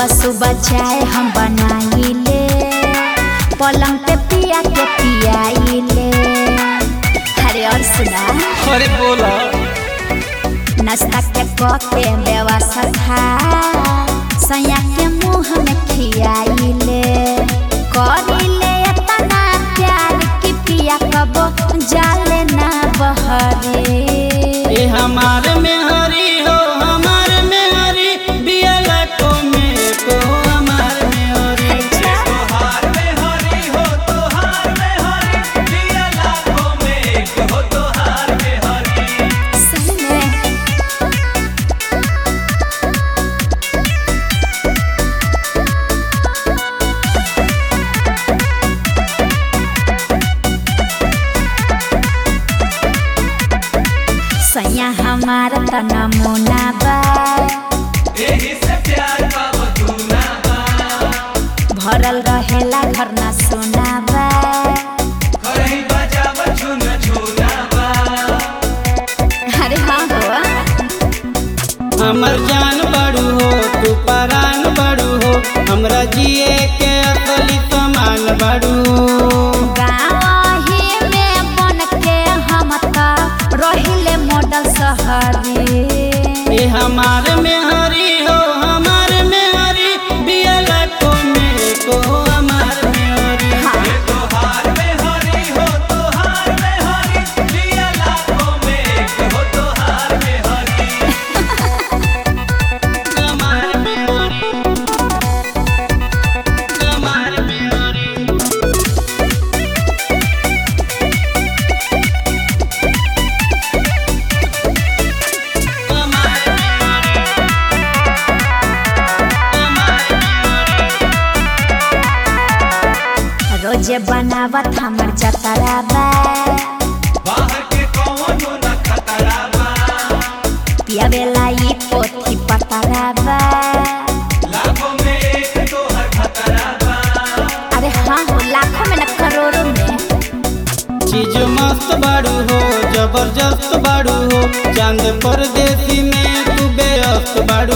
सुबह सुबह चाय हम बनाइले पलंग पे पिया के पियाइले अरे और सुना अरे बोला नाश्ता के कप के व्यवस्था सैया के मुंह में खियाइले करिले इतना प्यार कि पिया कबो जाले ना बहरे ए हमार में हरी हो हमार में हरी बियाला को में को हमार में हरी अच्छा तोहार में हरी हो तोहार में हरी दिया लाखों में एक हो तोहार में हरी सही में सैया हमार त नमूना बा एही से प्यार का बतूना बा भरल रहेला घर ना सोना बा करही बजाव झुन झुना बा अरे हाँ हो हमर जान बड़ू हो तू परान बड़ू हो हमरा जिए के असली समान बड़ू गाँव ही में बन के हम त रहिले मॉडल शहरी ए हमार में हरी हो हमार में हरी बियाला को में को हमार में हरी हाँ तोहार में हरी हो तोहार में हरी दिया लाखों में एक हो तोहार में हरी हमार में हरी हमार में हरी हमार में हरी हमार में रोजे बनावत हमर जतरा बा बाहर के कौनो न खतरा बा पियावेला ई पोथी पतरा बा लाखों में एक तोहर खतरा बा अरे हाँ हो लाखों में न करोड़ों में चीज मस्त बाड़ू हो जबरदस्त बाड़ू हो चांद परदेसी में तू बेअस्त बाड़ू